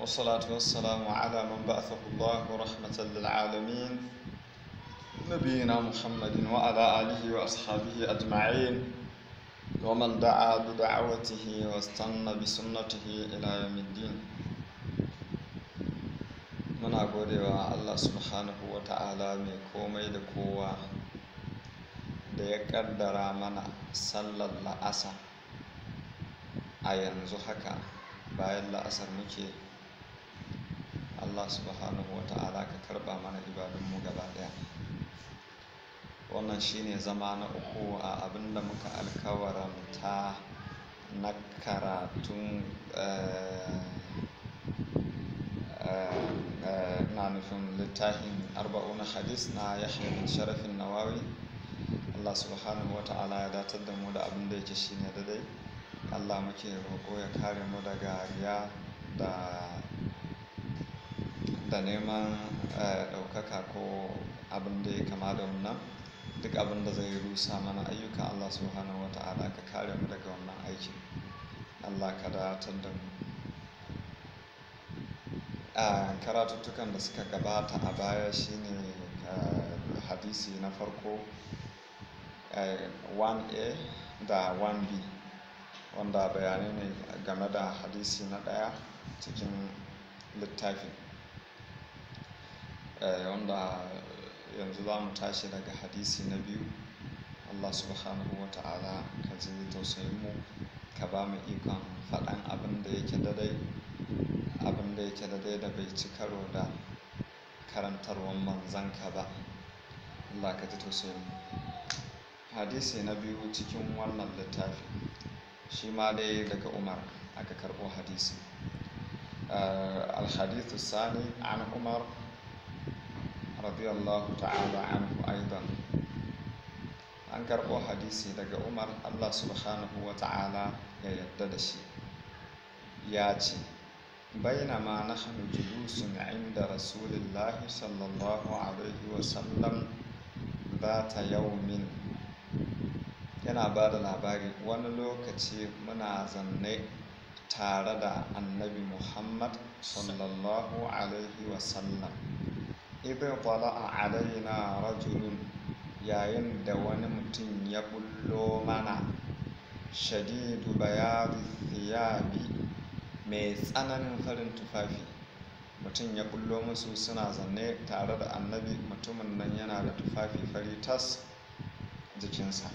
والصلاة والسلام على من بعثه الله رحمة للعالمين نبينا محمد وعلى آله وأصحابه أجمعين ومن دعا بدعوته واستنى بسنته إلى يوم الدين muna godewa Allah subhanahu wa ta'ala mai komai da kowa da ya kaddara mana sallar la'asa a yanzu haka bayan la'asar muke Allah subhanahu wa ta'ala ka karba mana ibadunmu gaba daya wannan shine zama na uku a abinda muka alkawaranta na karatun na nufin littafin arba'una hadis na yahya bin sharafin nawawi Allah subhanahu wa ta'ala ya datar da mu da abin da yake shine daidai Allah muke roƙo ya kare mu daga riya da da neman ɗaukaka ko abin da ya kama da wannan duk abin da zai rusa mana ayyuka Allah subhanahu wa ta'ala ka kare mu daga wannan aikin Allah ka datar da mu a karatuttukan da suka gabata a baya shine hadisi na farko 1a da 1b wanda bayanai ne game da hadisi na ɗaya cikin littafin wanda yanzu za mu tashi daga hadisi na biyu allah subhanahu wa ta'ala ka ji tausayin mu ka ba mu ikon faɗan abin da yake dadai abin da yake dadai da bai ci karo da karantarwar manzanka ba allah ka ji tausayin mu hadisi na biyu cikin wannan littafi shi ma dai daga umar aka karɓo hadisi alhadithu sani an umar radiyallahu ta'ala anhu aidan an karɓo hadisi daga umar allah subhanahu wa ta'ala ya yadda da shi ya ce bainama nahnu julusun inda rasulillahi sallallahu alaihi wasallam ذات yaumin yana ba da labari wani lokaci muna zanne tare da annabi muhammad sallallahu alaihi wasallam idan a alaina rajulun yayin da wani mutum ya bullo mana shadidu bayadi thiyabi mai tsananin farin tufafi mutum ya bullo musu suna zanne tare da annabi mutumin nan yana da tufafi fari tas jikinsa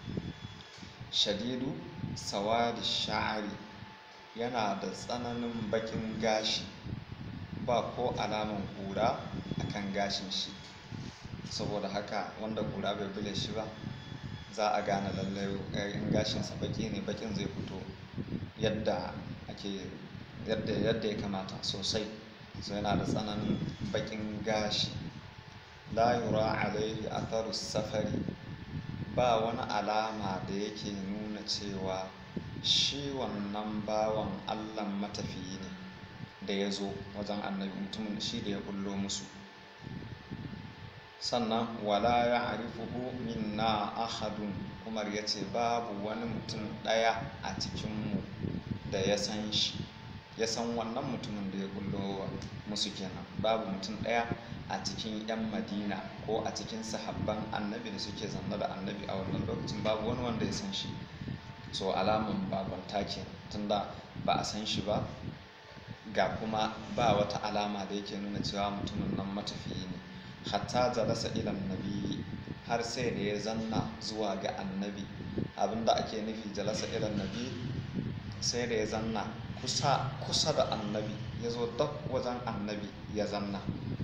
shadidu sawadi sha'ari yana da tsananin bakin gashi ba ko alaman kura a kan gashin shi saboda haka wanda kura bai bule shi ba za a gane lallai in gashinsa baki ne bakin zai fito yadda ake yadda yadda ya kamata sosai so yana da tsananin bakin gashi la yura alaihi atharu safari ba wani alama da yake nuna cewa shi wannan bawan allah matafiyi ne da ya zo wajen annabi mutumin shi da ya bullo musu sannan wala ya arifuhu minna ahadun umar ya ce babu wani mutum ɗaya a cikinmu da ya san shi ya san wannan mutumin da ya bullo musu kenan babu mutum ɗaya a cikin 'yan madina ko a cikin sahabban annabi da suke zanne da annabi a wannan lokacin babu wani wanda ya san shi so alamun babanta kenan tunda ba a san shi ba ga kuma ba wata alama da yake nuna cewa mutumin nan matafiyi ne hatta jalasa ilan nabi har sai da ya zanna zuwa ga annabi abinda ake nufi jalasa ilan nabi sai da ya zanna kusa kusa da annabi ya zo dab wajen annabi ya zanna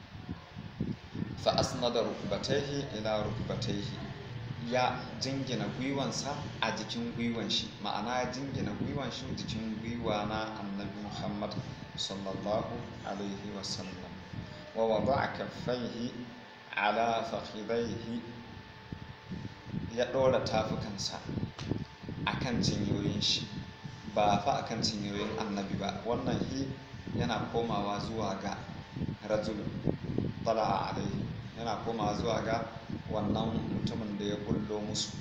fa asnada rukbatayhi ila rukbatayhi ya jingina gwiwansa a jikin gwiwan shi ma'ana ya jingina gwiwan shi jikin gwiwa na annabi muhammad sallallahu alaihi wasallam wa wada'a kaffaihi ala fakhidaihi ya ɗora tafukansa akan cinyoyin shi ba fa akan cinyoyin annabi ba wannan hi yana komawa zuwa ga rajulun tala'a alaihi yana komawa zuwa ga wannan mutumin da ya bullo musu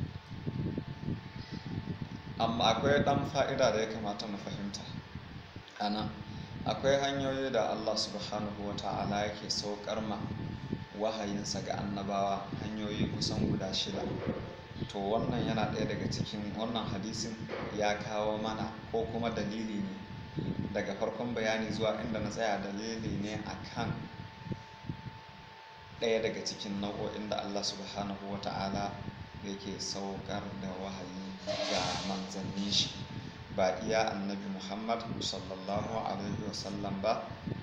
amma akwai ɗan fa'ida da ya kamata mu fahimta ana akwai hanyoyi da Allah subhanahu wa ta'ala yake saukar ma wahayinsa ga annabawa hanyoyi kusan guda shida to wannan yana ɗaya daga cikin wannan hadisin ya kawo mana ko kuma dalili ne daga farkon bayani zuwa inda na tsaya dalili ne akan ɗaya daga cikin nau'o'in da Allah subhanahu wa ta'ala yake saukar da wahayi ga manzanni shi ba iya annabi muhammad sallallahu alaihi wasallam ba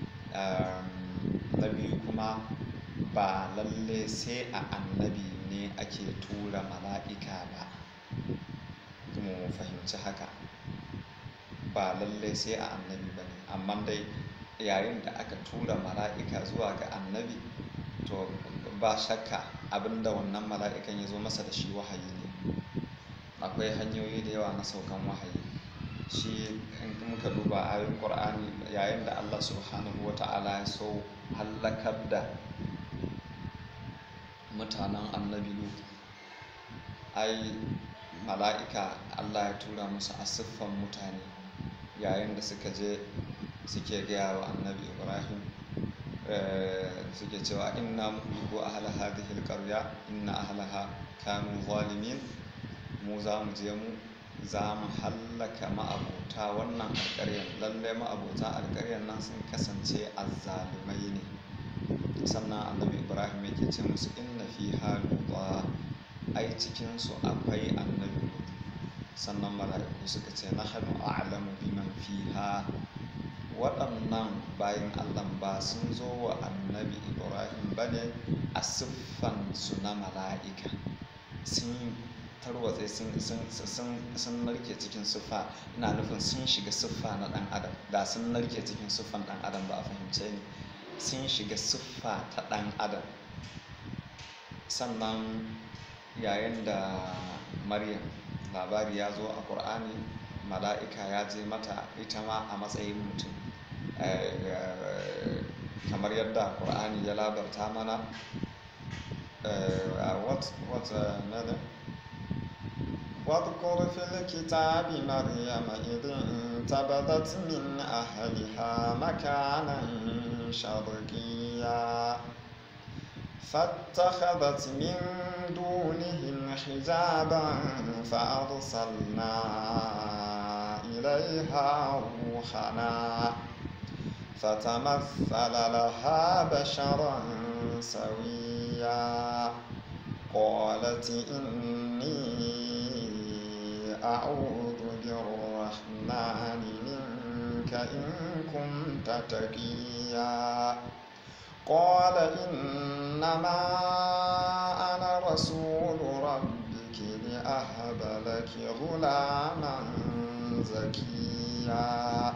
na biyu kuma ba lalle sai a annabi ne ake tura mala'ika ba mu fahimci haka ba lalle sai a annabi ba ne amma dai yayin da aka tura mala'ika zuwa ga annabi to ba shakka abinda wannan mala'ikan ya zo masa da shi wahayi ne akwai hanyoyi da yawa na saukan wahayi shi in muka duba ayoyin ƙur'ani yayin da allah subhanahu wa ta'ala ya so hallakar da mutanen annabi lut ai mala'ika allah ya tura musu a siffan mutane yayin da suka je suke gaya wa annabi ibrahim suke cewa inna muhliku ahla hadhihi alqarya inna ahlaha kanu zalimin mu za mu je mu za mu hallaka ma'abota wannan alƙaryar lalle ma'abota alƙaryar nan sun kasance azzalumai ne sannan annabi ibrahim yake ce musu inna fi haluwa ai cikinsu akwai annabi sannan mala'iku suka ce na hannu a'lamu biman fiha waɗannan bayan allah ba sun zo wa annabi ibrahim ba ne a siffan su na mala'ika sun tarwatse sun narke cikin siffa ina nufin sun shiga siffa na ɗan adam da sun narke cikin siffan ɗan adam ba a fahimce ni sun shiga siffa ta ɗan adam sannan yayin da maryam labari ya zo a ƙur'ani mala'ika ya je mata ita ma a matsayin mutum kamar yadda ƙur'ani ya labarta mana واذكر في الكتاب مريم إذ انتبذت من أهلها مكانا شرقيا فاتخذت من دونهم حجابا فأرسلنا إليها روحنا فتمثل لها بشرا سويا قالت إني أعوذ بالرحمن منك إن كنت تقيا قال إنما أنا رسول ربك لأهب لك غلاما زكيا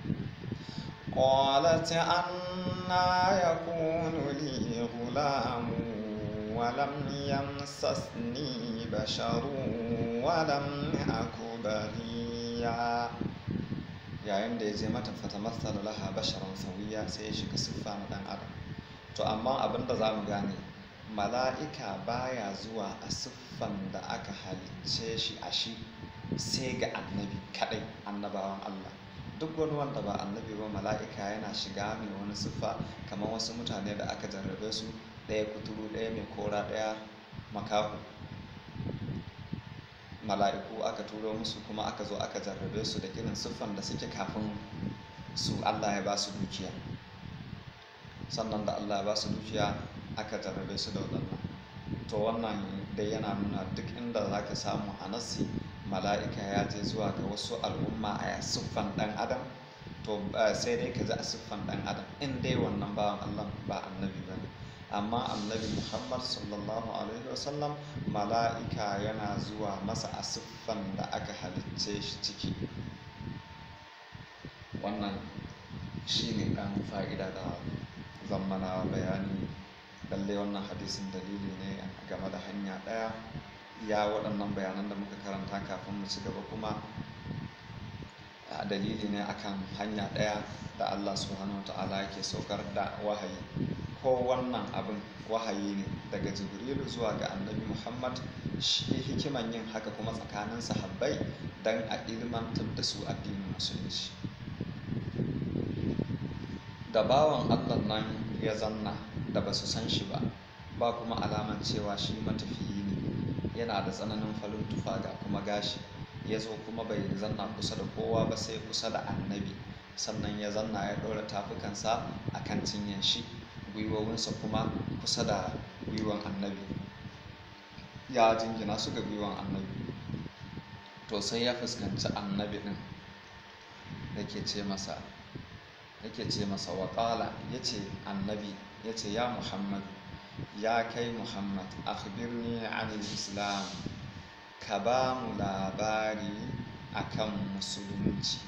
قالت أنا يكون لي غلام ولم يمسسني بشر ولم أك بغيا yayin da ya je mata fata matsala laha basharan sauyiya sai ya shiga siffa na dan adam to amma abin da za mu gane mala'ika baya zuwa a siffan da aka halicce shi a shi sai ga annabi kadai annabawan Allah duk wani wanda ba annabi ba mala'ika yana shiga mai wani siffa kamar wasu mutane da aka jarrabe su ɗaya kuturu ɗaya mai kora ɗaya makahu mala'iku aka turo musu kuma aka zo aka jarrabe su da irin siffan da suke kafin su Allah ya ba su dukiya sannan da Allah ya ba su dukiya aka jarrabe su da waɗannan to wannan dai yana nuna duk inda za ka samu a nasi mala'ika ya je zuwa ga wasu al'umma a siffan ɗan adam to sai dai ka ji a siffan ɗan adam in dai wannan bawan Allah ba annabi ba ne amma annabi muhammad sallallahu alaihi wasallam mala'ika yana zuwa masa a siffan da aka halicce shi ciki wannan shi ne ɗan fa'ida da zammana bayani lalle wannan hadisin dalili ne game da hanya ɗaya ya waɗannan bayanan da muka karanta kafin mu ci gaba kuma dalili ne akan hanya ɗaya da allah subhanahu wa ta'ala yake saukar da wahayi ko wannan abin wahayi ne daga jibrilu zuwa ga annabi muhammad shi hikiman yin haka kuma tsakanin sahabbai don a ilmantar da su addinin musulunci da bawan allah nan ya zanna da ba su san shi ba ba kuma alaman cewa shi matafiyi ne yana da tsananin farin tufa ga kuma gashi ya zo kuma bai zanna kusa da kowa ba sai kusa da annabi sannan ya zanna ya ɗora tafukansa a kan cinyan shi gwiwowinsa kuma kusa da gwiwan annabi ya jingina su ga gwiwan annabi to sai ya fuskanci annabi ɗin da ke ce masa yake ce masa waƙala ya ce annabi ya ce ya muhammad ya kai muhammad akhbirni anil islam ka ba mu labari akan musulunci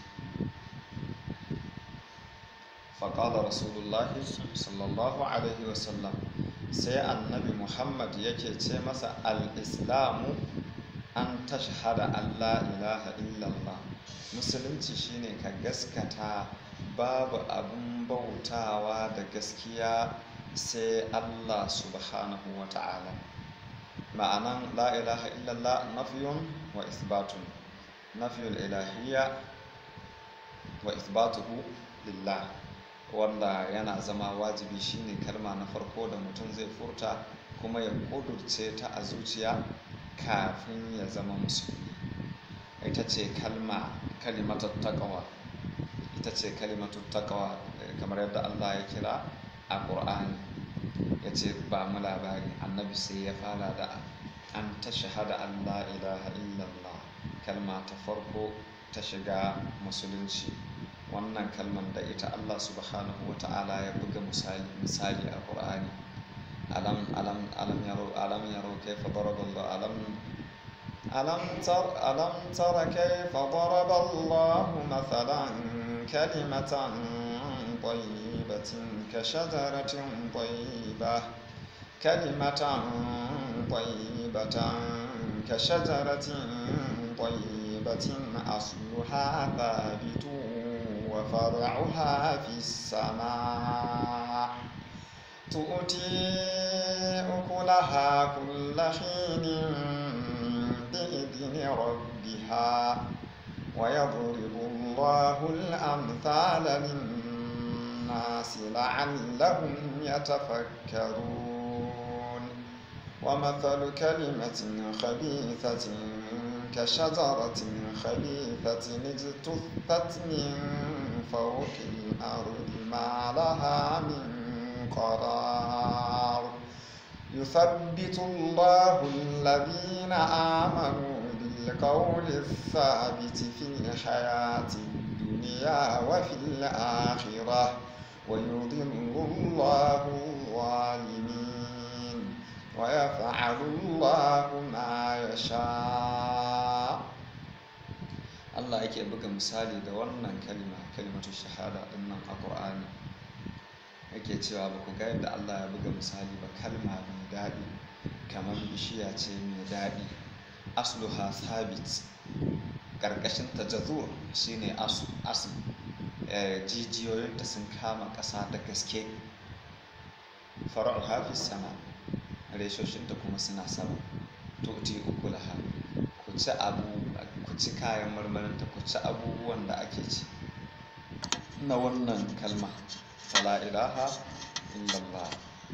faƙala rasulullahi sallallahu alaihi wasallam sai annabi muhammad yake ce masa al-islamu an tashhada allah ilaha illallah musulunci shine ka gaskata babu abun bautawa da gaskiya sai Allah subhanahu wa ta'ala ma'anan la ilaha illallah nafiyun wa isbatun nafiyul ilahiyya wa isbatuhu lillah wanda yana zama wajibi shine kalma na farko da mutum zai furta kuma ya kudurce ta a zuciya kafin ya zama musulmi ita ce kalma kalimatar taqwa ita ce kalimatar taqwa kamar yadda Allah ya kira a ƙur'ani ya ce ba mu labari annabi sai ya fara da an ta shahada Allah ilaha illallah kalma ta farko ta shiga musulunci wannan kalman da ita Allah subhanahu wa ta'ala ya buga misali misali a ƙur'ani alam alam alam yaro alam yaro kaifa daraballahu alam alam tar alam tara kaifa daraballahu mathalan kalimatan طيبة كشجرة طيبة كلمة طيبة كشجرة طيبة أصلها ثابت وفرعها في السماء تؤتي أكلها كل حين بإذن ربها ويضرب الله الأمثال للناس لعلهم يتفكرون ومثل كلمة خبيثة كشجرة خبيثة اجتثت من فوق الأرض ما لها من قرار يثبت الله الذين آمنوا بالقول الثابت في الحياة الدنيا وفي الآخرة ويضل الله الظالمين ويفعل الله ما يشاء Allah yake buga misali da wannan kalima kalimatu shahada din nan a Qur'ani yake cewa ba ku ga yadda Allah ya buga misali ba kalma mai daɗi kamar bishiya ce mai daɗi asluha thabit ƙarƙashin ta jazur shine asu asu jijiyoyinta sun kama ƙasa da gaske fara'u hafi sama reshoshinta kuma suna sama tuti ukulaha ku ci abu ku ci kayan marmarinta ku ci abubuwan da ake ci na wannan kalma la ilaha illallah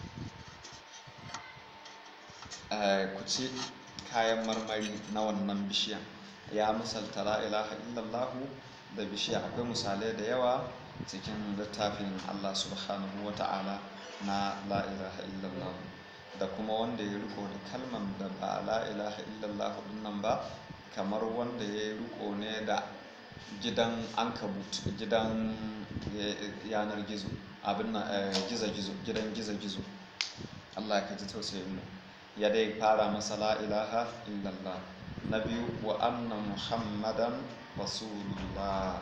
ku ci kayan marmari na wannan bishiyan ya misalta la ilaha illallah da bishiya akwai misalai da yawa cikin littafin Allah subhanahu wa ta'ala na la ilaha illallah da kuma wanda ya riko da kalman da ba la ilaha illallah nan ba kamar wanda ya riko ne da gidan ankabut gidan yanar gizo abin na gizo-gizo gidan gizo-gizo Allah ka ji tausayin mu ya dai fara masa la ilaha illallah na biyu wa anna muhammadan rasulullah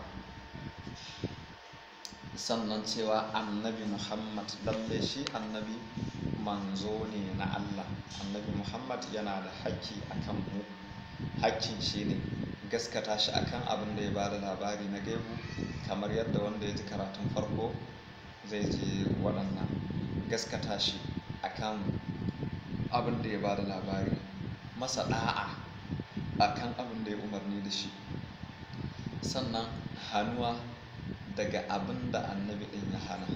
sannan cewa annabi muhammad lalle shi annabi manzo ne na allah annabi muhammad yana da haƙƙi akan mu haƙƙin shi ne gaskata shi akan abin da ya ba da labari na gaibu kamar yadda wanda ya ji karatun farko zai je waɗannan gaskata shi akan abin da ya ba da labari masa ɗa'a akan abin da ya umarni da shi sannan hannuwa daga abin da annabi ɗin ya hana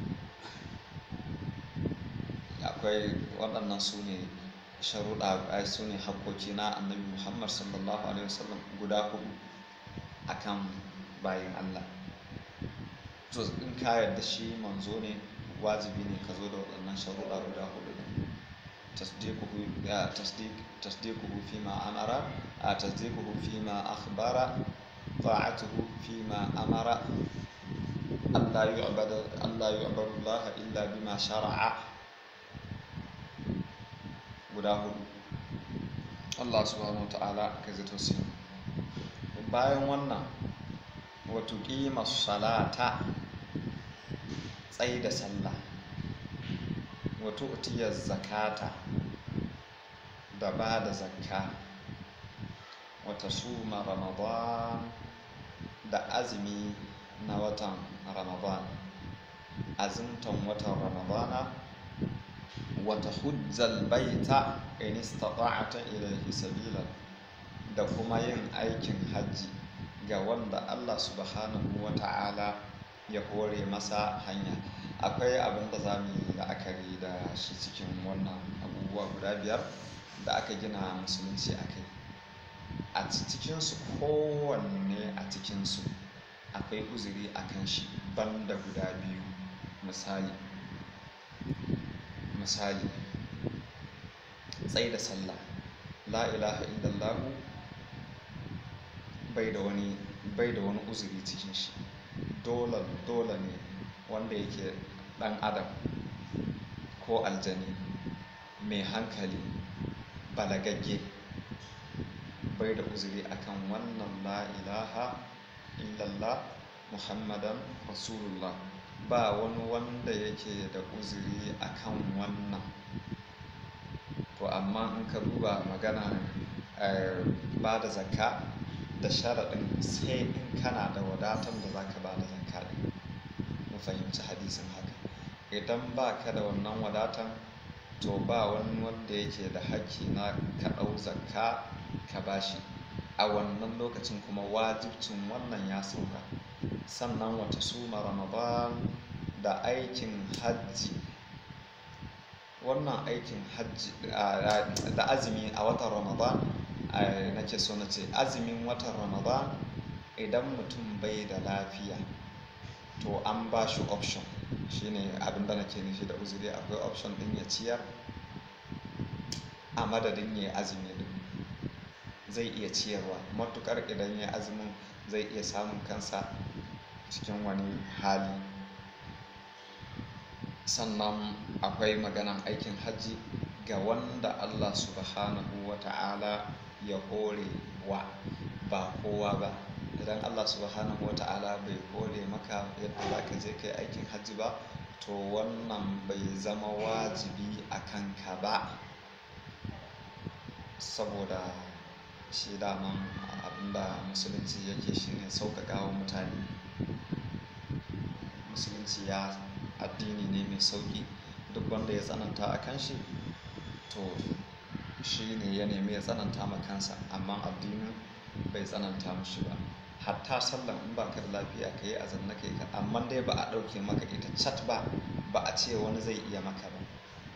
akwai waɗannan su ne sharuɗa su ne hakkoki na annabi muhammad sallallahu alaihi wasallam guda hudu akan bayan allah to in ka yarda shi manzo ne wajibi ne ka zo da waɗannan sharuɗa guda hudu ne tasdiquhu fi ma amara a tasdiquhu fi ma akhbara ta'atuhu fi ma amara Allah yu'badu Allah yu'badu Allah illa bima shara'a guda hudu Allah subhanahu wa ta'ala ka zato su bayan wannan wato ƙima salata tsaye da sallah wato utiyar zakata da ba da zakka wata suma ramadan da azumi na watan ramadan azumtan watan ramadana wata hujjal baita in istata'ata ilayhi sabila da kuma yin aikin hajji ga wanda Allah subhanahu wa ta'ala ya hore masa hanya akwai abin da za mu yi la'akari da shi cikin wannan abubuwa guda biyar da aka gina musulunci a kai a cikinsu kowanne a cikinsu akwai uzuri a kan shi banda guda biyu misali misali tsaye da sallah la ilaha illallahu bai da wani bai da wani uzuri cikin shi dole dole ne wanda yake dan adam ko aljani mai hankali balagagge bai da uzuri akan wannan la ilaha illallah muhammadan rasulullah ba wani wanda yake da uzuri akan wannan to amma in ka duba magana ba da zakka da sharaɗin sai in kana da wadatan da za ka ba da zakka ɗin mu fahimci hadisin haka idan ba ka da wannan wadatan to ba wani wanda yake da haƙƙi na ka ɗau zakka ka bashi a wannan lokacin kuma wajibcin wannan ya sauka sannan wata suma ramadan da aikin hajji wannan aikin hajji da azumi a watan ramadan nake so na ce azumin watan ramadan idan mutum bai da lafiya to an ba shi option shine abin da nake nufi da uzuri akwai option din ya ciyar a madadin ya azumi din zai iya ciyarwa matukar idan ya azumin zai iya samun kansa cikin wani hali sannan akwai maganan aikin hajji ga wanda Allah subhanahu wa ta'ala ya hore wa ba kowa ba idan Allah subhanahu wa ta'ala bai hore maka yadda za ka je kai aikin hajji ba to wannan bai zama wajibi a kanka ba saboda shi daman abinda musulunci yake shine sauƙaƙa wa mutane musulunci ya addini ne mai sauƙi duk wanda ya tsananta a kan shi to shi ne ya nemi ya tsananta ma kansa amma addinin bai tsananta mushi ba hatta sallan in baka da lafiya ka yi azan na kai ka amma dai ba a ɗauke maka ita cat ba ba a ce wani zai iya maka ba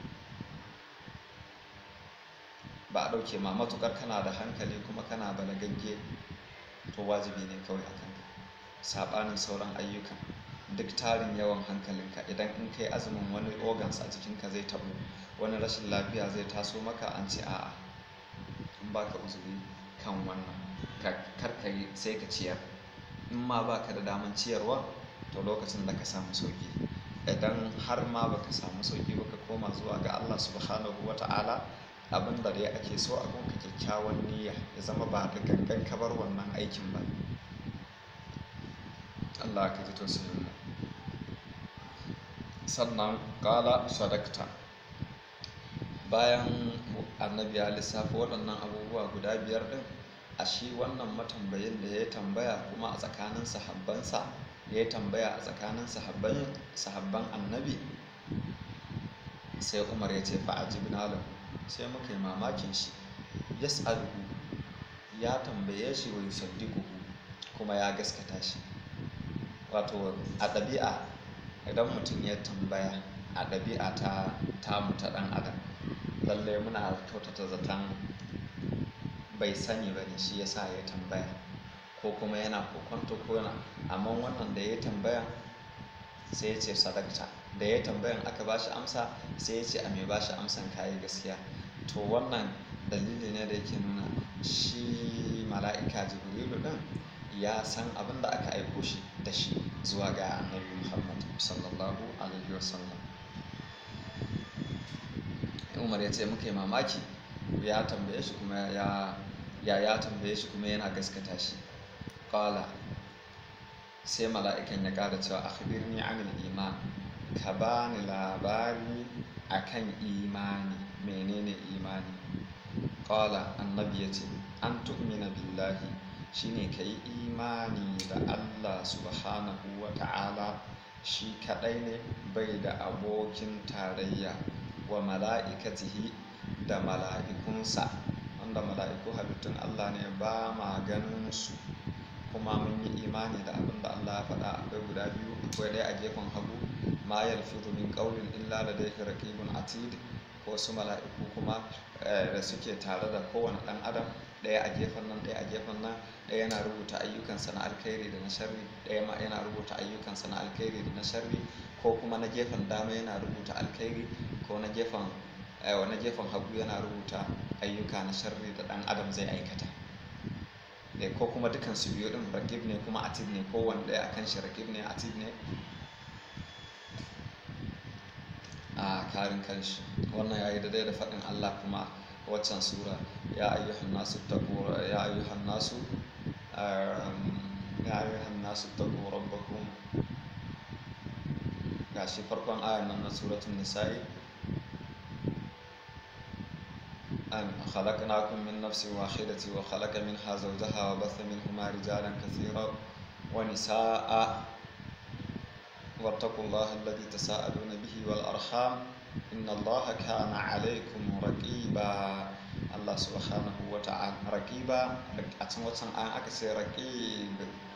ba a ɗauke ma matukar kana da hankali kuma kana balagagge to wajibi ne kawai a kanka saɓanin sauran ayyukan duk tarin yawan hankalinka idan in kai azumin wani organs a jikinka zai tabu wani rashin lafiya zai taso maka an ce a'a in baka uzuri kan wannan kar ka yi sai ka ciyar in ma baka da daman ciyarwa to lokacin da ka samu sauki idan har ma baka samu sauki ba ka koma zuwa ga Allah subhanahu wa ta'ala abin da dai ake so a gunka kyakkyawan niyya ya zama ba da gangan ka bar wannan aikin ba Allah ka ji tausayin mu sannan kala sadakta bayan annabi ya lissafa waɗannan abubuwa guda biyar ɗin a shi wannan matambayin da ya tambaya kuma a tsakanin sahabbansa ya tambaya a tsakanin sahabban annabi sai umar ya ce fa'ajibna lahu sai muka yi mamakin shi yas'aluhu ya tambaye shi wa yusaddiquhu kuma ya gaskata shi wato a ɗabi'a idan mutum ya tambaya a ɗabi'a ta tamu ta ɗan adam lallai muna kyautata zaton bai sani ba ne shi yasa ya tambaya ko kuma yana kokonto ko yana amma wannan da ya tambaya sai ya ce sadakta da ya tambayan aka ba shi amsa sai ya ce a mai ba shi amsan kayi gaskiya to wannan dalili ne da yake nuna shi mala'ika jibrilu din ya san abin da aka aiko shi da shi zuwa ga annabi muhammad sallallahu alaihi wasallam umar ya ce muka yi mamaki ya tambaye shi kuma ya ya ya tambaye shi kuma yana gaskata shi qala sai mala'ikan ya ƙara cewa akhbirni anil iman ka bani labari akan imani menene imani qala annabi yace an tu'mina billahi shine kai imani da Allah subhanahu wa ta'ala shi kadai ne bai da abokin tarayya wa mala'ikatihi da mala'ikunsa wanda mala'iku halittun Allah ne ba ma ganin su kuma mun yi imani da abin da Allah ya faɗa akwai guda biyu akwai ɗaya a gefen hagu ma yalfizu min qawlin illa ladayhi raqibun atid ko su mala'iku kuma da suke tare da kowane ɗan adam ɗaya a gefen nan ɗaya a gefen nan ɗaya yana rubuta ayyukansa na alkhairi da na sharri ɗaya ma yana rubuta ayyukansa na alkhairi da na sharri ko kuma na gefen dama yana rubuta alkhairi ko na gefen na gefen hagu yana rubuta ayyuka na sharri da ɗan adam zai aikata ko kuma dukan su biyu din rakib ne kuma atid ne ko wanda ya akan shi rakib ne atid ne a karin kanshi wannan yayi daidai da faɗin Allah kuma waccan sura ya ayyuhan nasu taqu ya ayyuhan nasu ya ayyuhan nasu taqu rabbakum gashi farkon ayan nan na suratul nisa'i أن خلقناكم من نفس واحدة وخلق منها زوجها وبث منهما رجالا كثيرا ونساء واتقوا الله الذي تساءلون به والأرحام إن الله كان عليكم رقيبا الله سبحانه وتعالى رقيبا أتمنى أن أكسر رقيب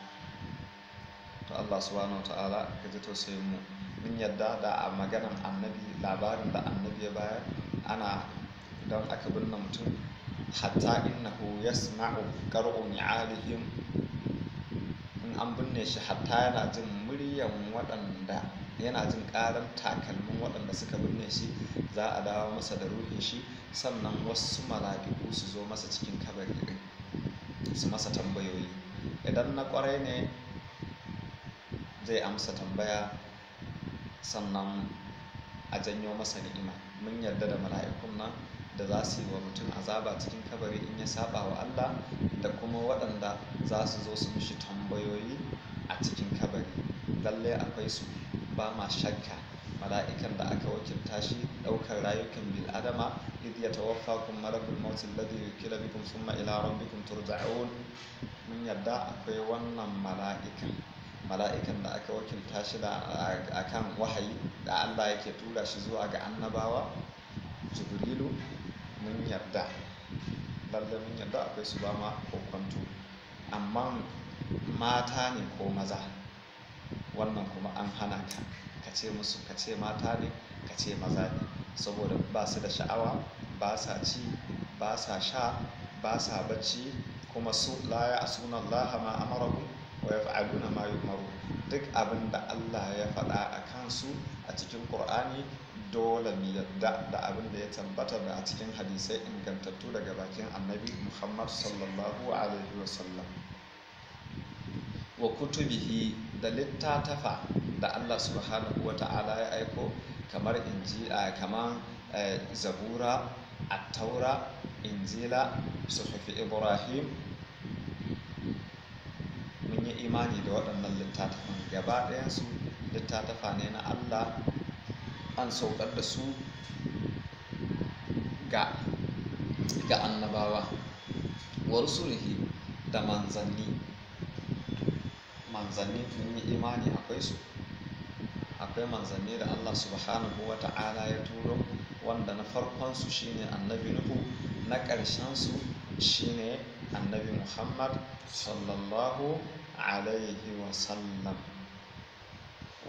الله سبحانه وتعالى كجتو سيمو من يدى دا مغانا النبي labarin da annabi ya bayar ana don aka binne mutum hatta innahu yasma'u qar'u ni'alihim in an binne shi hatta yana jin muryan waɗanda yana jin ƙaran takalmin waɗanda suka binne shi za a dawo masa da ruhin shi sannan wasu mala'iku su zo masa cikin kabari ɗin su masa tambayoyi idan na ƙwarai ne zai amsa tambaya sannan a janyo masa ni'ima mun yarda da mala'ikun nan da za su yi wa mutum azaba cikin kabari in ya saba wa Allah da kuma waɗanda za su zo su mishi tambayoyi a cikin kabari lalle akwai su ba ma shakka mala'ikan da aka wakilta shi ɗaukar rayukan bil adama idh yatawaffakum malakul maut alladhi yukila bikum thumma ila rabbikum turja'un mun yadda akwai wannan mala'ikan mala'ikan da aka wakilta shi da akan wahayi da Allah yake tura shi zuwa ga annabawa jibrilu mun yarda lalle mun yarda akwai su ba ma kokwanto amma mata ne ko maza wannan kuma an hana ka ka ce musu ka ce mata ne ka ce maza ne saboda ba su da sha'awa ba sa ci ba sa sha ba sa bacci kuma su la ya asuna Allah ma amarahu wa yaf'aluna ma yu'maru duk abin da Allah ya faɗa a kansu a cikin Qur'ani dole mu yadda da abin da ya tabbata da a cikin hadisai ingantattu daga bakin annabi Muhammad sallallahu alaihi wasallam wa kutubihi da littattafa da Allah subhanahu wa ta'ala ya aiko kamar inji kamar zabura attaura injila suhufi ibrahim mun yi imani da waɗannan littattafan gaba ɗayansu littattafa ne na Allah an saukar da su ga ga annabawa wa rusulihi da manzanni manzanni mun yi imani akwai su akwai manzanni da Allah subhanahu wa ta'ala ya turo wanda na farkon su shine annabi nuhu na ƙarshen su shine annabi muhammad sallallahu alaihi wa sallam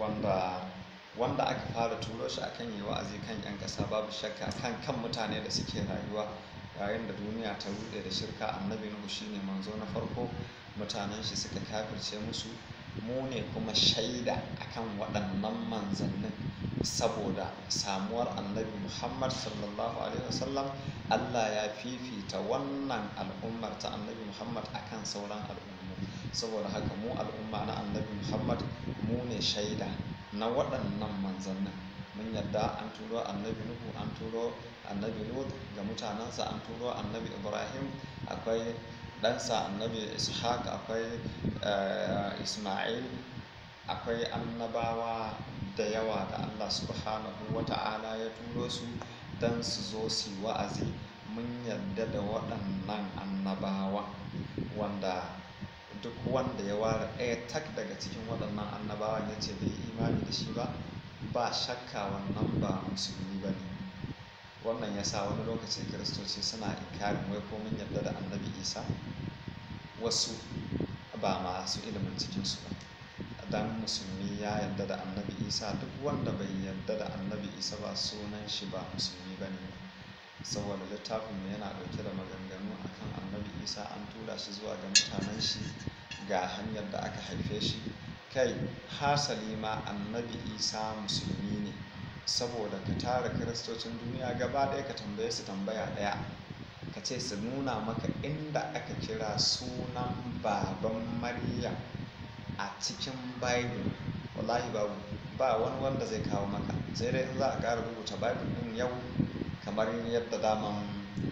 wanda wanda aka fara turo shi akan yi wa'azi kan 'yan ƙasa babu shakka kan kan mutane da suke rayuwa yayin da duniya ta rude da shirka annabi nuhu shine manzo na farko mutanen shi suka kafirce musu mu ne kuma shaida akan waɗannan manzannin saboda samuwar annabi muhammad sallallahu alaihi wasallam allah ya fifita wannan al'ummar ta annabi muhammad akan sauran al'ummu saboda haka mu al'umma na annabi muhammad mu ne shaida na waɗannan manzannin mun yadda an turo annabi nuhu an turo annabi lut ga mutanensa an turo annabi ibrahim akwai ɗansa annabi ishaq akwai isma'il akwai annabawa da yawa da allah subhanahu wa ta'ala ya turo su don su zo su yi wa'azi mun yadda da waɗannan annabawa wanda duk wanda ya ware ɗaya tak daga cikin waɗannan annabawan ya ce bai yi imani da shi ba ba shakka wannan ba musulmi ba ne wannan ya sa wani lokaci kiristoci suna inkarin wai ko mun yadda da annabi isa wasu ba masu ilimin cikinsu ba dan musulmi ya yadda da annabi isa duk wanda bai yadda da annabi isa ba sunan shi ba musulmi ba ne saboda littafin yana ɗauke da maganganu akan annabi isa an tura shi zuwa ga mutanen shi ga hanyar da aka haife shi kai hasali ma annabi isa musulmi ne saboda ka tara kiristocin duniya gaba ɗaya ka tambaye su tambaya ɗaya ka ce su nuna maka inda aka kira sunan baban maryam a cikin bible wallahi babu ba wani wanda zai kawo maka sai dai in za a ƙara rubuta bible ɗin yau kamar yadda daman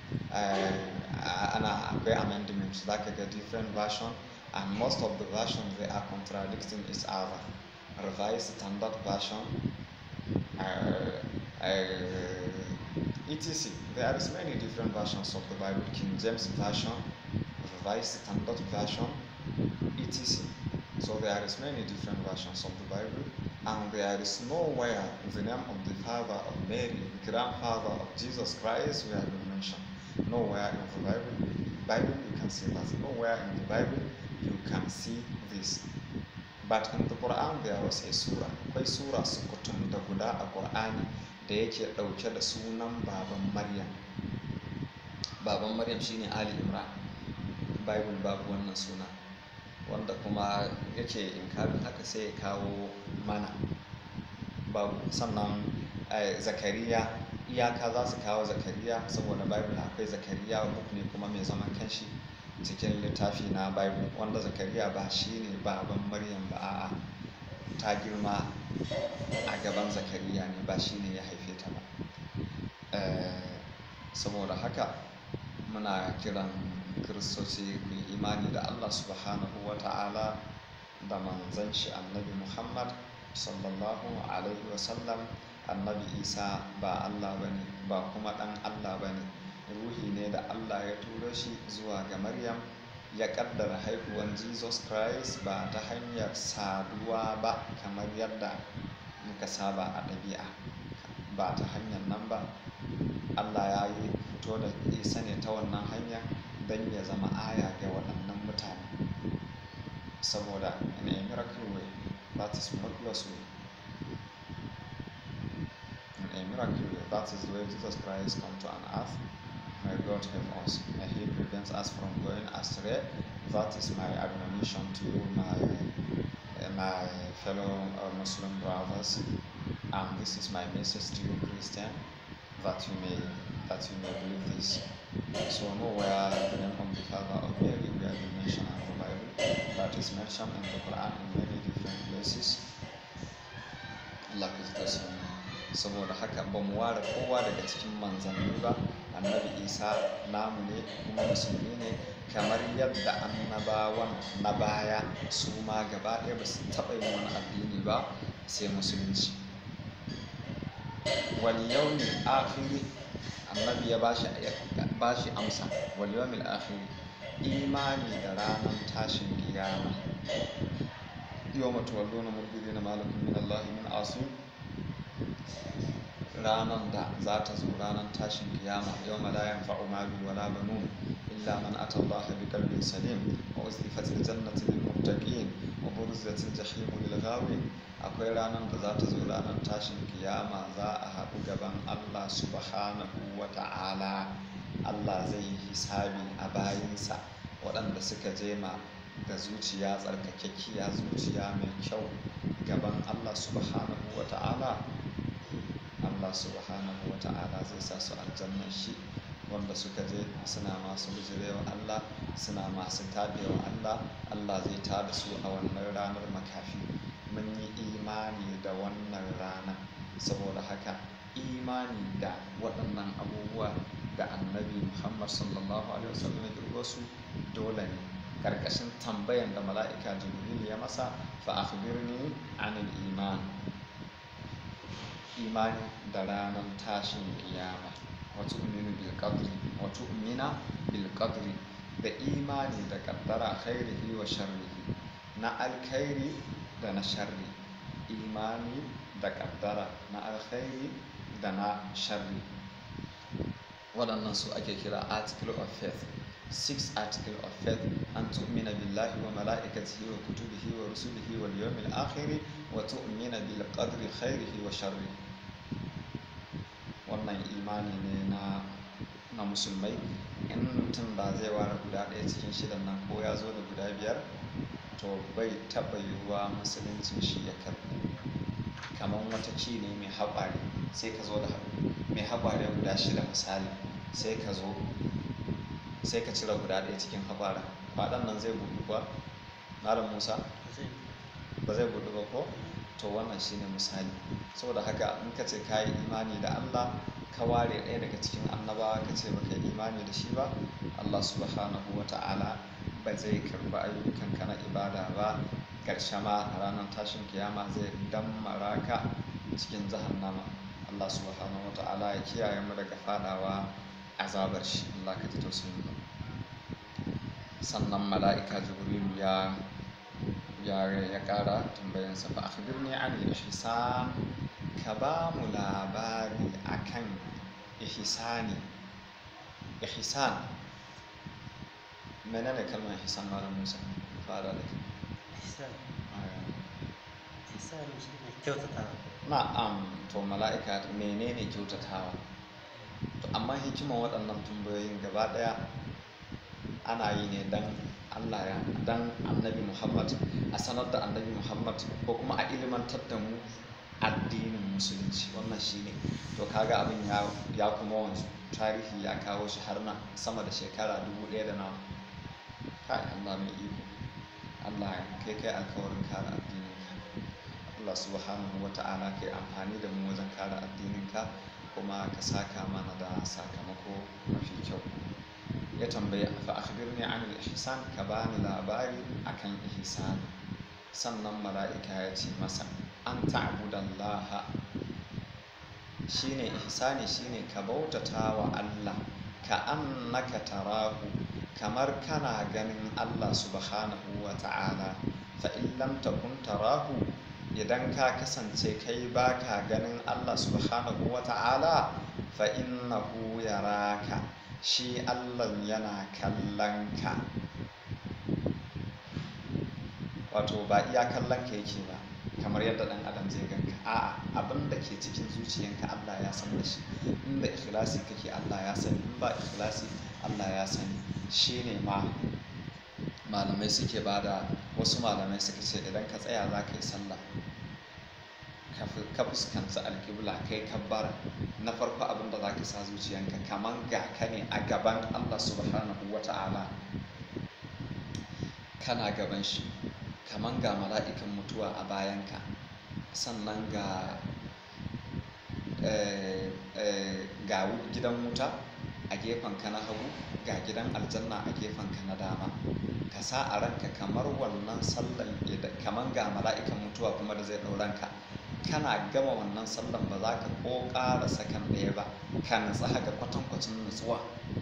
ana akwai amendment za ka ga different version and most of the versions they are contradicting each other revised standard version uh, uh, etc there is many different versions of the bible king james version revised standard version etc so there is many different versions of the bible and there is nowhere the name of the father of mary the grandfather of jesus christ we have been mentioned nowhere in the bible bible you can see that nowhere in the bible you can see this but in the Quran there was a surah akwai sura sukutum da guda a Qur'ani da yake ɗauke da sunan baban Maryam baban Maryam shine Ali Imran Bible babu wannan suna wanda kuma yake inkarin haka sai ya kawo mana babu sannan Zakariya iyaka za su kawo Zakariya saboda Bible akwai Zakariya book ne kuma mai zaman kanshi cikin littafi na bible wanda zakariya ba shi ne baban maryam ba a'a ta girma a gaban zakariya ne ba shi ne ya haife ta ba saboda haka muna kiran kiristoci ku yi imani da allah subhanahu wa ta'ala da manzan shi annabi muhammad sallallahu alaihi wasallam annabi isa ba allah ba ne ba kuma ɗan allah ba ne ruhi ne da Allah ya turo shi zuwa ga Maryam ya kaddara haihuwan Jesus Christ ba ta hanyar saduwa ba kamar yadda muka saba a ɗabi'a ba ta hanyar nan ba Allah ya yi fito da isa ne ta wannan hanya don ya zama aya ga waɗannan mutane saboda in a miracle way that is miraculous way in a miracle way that is the way Jesus Christ come to an earth May God help us. May He prevent us from going astray. That is my admonition to you, my my fellow uh, Muslim brothers. And this is my message to you, Christian, that you may that you may believe this. So nowhere the name of the Father of Mary we have been mentioned in the Bible, but is mentioned in the Quran in many different places. Like is the same. saboda haka ba mu ware kowa daga cikin manzanni ba annabi isa namu ne kuma musulmi ne kamar yadda annabawan na baya su ma gaba ɗaya ba su taɓa yin wani addini ba sai musulunci wal yawmil akhiri annabi ya bashi bashi amsa wal yawmil akhiri imani da ranar tashin kiyama yawma tuwalluna mudbirina malakum min allahi min asim ranar da za ta zo ranar tashin kiyama yau malayan fa'umaru wala banu إلا من أتى الله بقلب سليم وأزلفت الجنة للمتقين وبرزت الجحيم للغاوين akwai ranar da za ta zo ranar tashin kiyama za a haɗu gaban Allah subhanahu wa ta'ala Allah zai yi hisabi a bayinsa waɗanda suka je ma da zuciya tsarkakekkiya zuciya mai kyau gaban Allah subhanahu wa ta'ala Allah subhanahu wa ta'ala zai sa su aljannan shi wanda suka je suna masu bijirewa Allah suna masu tabewa Allah Allah zai tada su a wannan ranar makafi mun yi imani da wannan rana saboda haka imani da waɗannan abubuwa da annabi muhammad sallallahu alaihi wasallam ya kirgo su dole ne karkashin tambayan da mala'ika jibril ya masa fa akhbirni anil iman imani da ranar tashin kiyama wato uminu bil qadri wato umina bil qadri da imani da kaddara khairihi wa sharrihi na alkhairi da na sharri imani da kaddara na alkhairi da na sharri waɗannan su ake kira article of faith six article of faith an tu'mina billahi wa mala'ikatihi wa kutubihi wa rusulihi wal yawmil akhir wa tu'mina bil qadri khairihi wa sharri wannan imani ne na na musulmai in mutum ba zai ware guda ɗaya cikin shidan nan ko ya zo da guda biyar to bai taɓa yiwuwa musuluncin shi ya karɓi kamar wata ci ne mai haɓare sai ka zo da mai haɓare guda shida misali sai ka zo sai ka cire guda ɗaya cikin haɓara faɗan nan zai buɗu ba malam musa ba zai buɗu ba ko to wannan shine misali saboda haka in ka ce ka yi imani da allah ka ware ɗaya daga cikin annabawa ka ce baka yi imani da shi ba allah subhanahu wa ta'ala ba zai karɓi ayyukanka na ibada ba ƙarshe ma a ranar tashin kiyama zai dammara ka cikin jahannama Allah subhanahu wata'ala ya kiyaye mu daga fadawa azabar shi Allah ka ji tausayin mu sannan mala'ika jibrilu ya ya ya ƙara tambayansa fa akhbirni an ihsan ka ba mu labari akan ihsani ihsan menene kalmar ihsan malam Musa fara da ihsan ihsan shi ne kyautatawa na'am to mala'ika menene kyautatawa to amma hikiman waɗannan tambayoyin gaba ɗaya ana yi ne dan Allah ya dan annabi Muhammad a sanar da annabi Muhammad ko kuma a ilimantar da mu addinin musulunci wannan shine to kaga abin ya ya kuma wanzu tarihi ya kawo shi har na sama da shekara dubu ɗaya da nawa kai Allah mai iko Allah kai kai alkawarin kare addininka Allah subhanahu wa ta'ala kai amfani da mu wajen kare addininka kuma ka saka mana da sakamako mafi kyau ya tambaya fa akhbirni an al-ihsan ka bani labari akan ihsan sannan mala'ika ya ce masa an ta'budallaha shine ihsani shine ka bautata wa Allah ka annaka tarahu kamar kana ganin Allah subhanahu wa ta'ala fa in lam takun tarahu idan ka kasance kai baka ganin Allah subhanahu wa ta'ala fa innahu yaraka shi Allah yana kallon ka wato ba iya kallon ka yake ba kamar yadda dan adam zai ganka a'a abin da ke cikin zuciyanka Allah ya san da shi inda ikhlasi kake Allah ya sani in ba ikhlasi Allah ya sani shine ma malamai suke bada wasu malamai suka ce idan ka tsaya za ka yi sallah ka fuskanci alƙibla kai kabbara na farko abin da za ka sa zuciyanka kamar ga ka ne a gaban Allah subhanahu wa ta'ala kana gaban shi kamar ga mala'ikan mutuwa a bayanka sannan ga ga gidan wuta a gefen ka na hagu ga gidan aljanna a gefen ka na dama ka sa a ranka kamar wannan sallan kamar ga mala'ikan mutuwa kuma da zai ɗauranka kana gama wannan sallan ba za ka ko ƙara sakan ɗaya ba ka nutsa haka kwatankwacin nutsuwa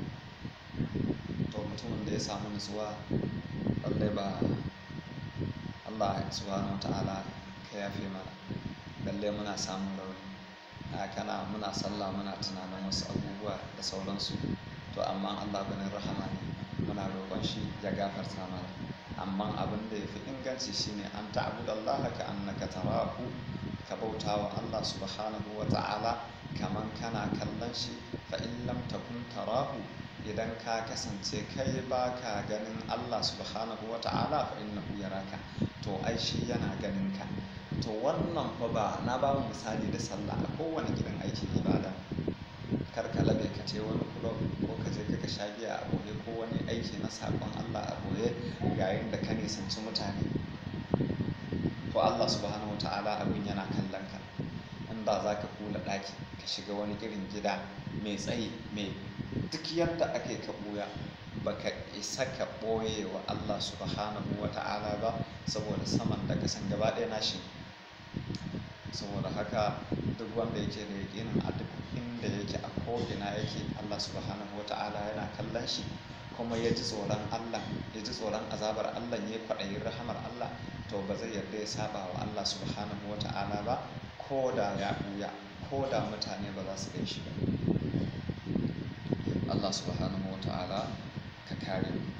to mutumin da ya samu nutsuwa lallai ba Allah subhanahu ta'ala ka yafe mana lallai muna samun rauni a kana muna sallah muna tunanin wasu abubuwa da sauransu to amma Allah ganin rahama ne muna roƙon shi ya gafarta mana amma abin da ya fi inganci shine an ta'budallaha ka annaka tarahu ka bauta wa Allah subhanahu wa ta'ala kaman kana kallon shi fa in lam takun tarahu idan ka kasance kai ba ka ganin Allah subhanahu wa ta'ala fa innahu yaraka to ai shi yana ganin ka to wannan fa ba na ba mu misali da sallah a kowane gidan aikin ibada kar ka labe ka ce wani kulob ko ka je ka sha giya a boye ko wani aiki na sakon Allah a boye yayin da ka nisanci mutane to Allah subhanahu wa ta'ala abin yana kallon ka inda za ka kula ɗaki ka shiga wani irin gida mai tsayi mai duk yadda ake ka ɓuya baka isa ka ɓoye wa Allah subhanahu wa ta'ala ba saboda saman da kasan gaba ɗaya nashi saboda haka duk wanda yake da yaƙinin a duk inda yake a ko'ina yake Allah subhanahu wa ta'ala yana kallon shi kuma ya ji tsoron Allah ya ji tsoron azabar Allah ya kwaɗayin rahamar Allah to ba zai yarda ya saba wa Allah subhanahu wa ta'ala ba ko da ya ɓuya ko da mutane ba za su gan shi ba Allah subhanahu wa ta'ala ka kare mu